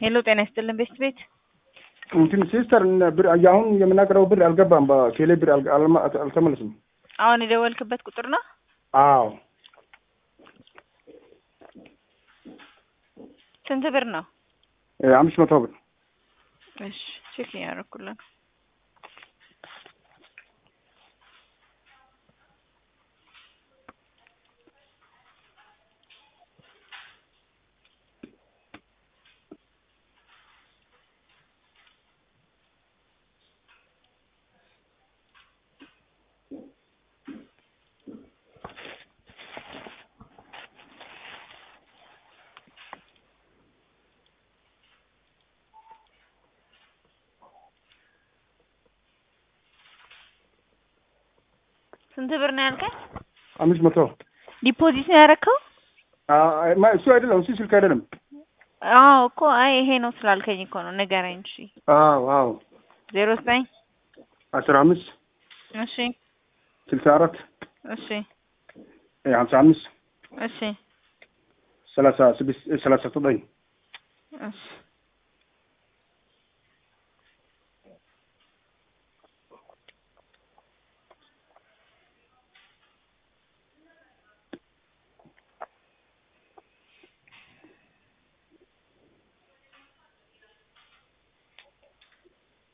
ሄሎ ጤና ይስጥልን ቤስት ቤት እንትን ሲስተር ብር አሁን የምናገረው ብር አልገባም። በቴሌ ብር አል- አልማ- አልተመለስም። አሁን የደወልክበት ቁጥር ነው? አዎ ስንት ብር ነው? እ አምስት መቶ ብር እሺ ቼክ እያደረኩልን ስንት ብር ነው ያልከኝ? አምስት መቶ ዲፖዚት ነው ያደረከው? አ- ማ- እሱ አይደለም እሱ ስልክ አይደለም። አዎ እኮ አይ ይሄ ነው ስላልከኝ እኮ ነው ንገረኝ። እሺ አዎ አዎ ዜሮ ዘጠኝ አስራ አምስት እሺ ስልሳ አራት እሺ እ ሀምሳ አምስት እሺ ሰላሳ ስድስት እ ሰላሳ ዘጠኝ እሺ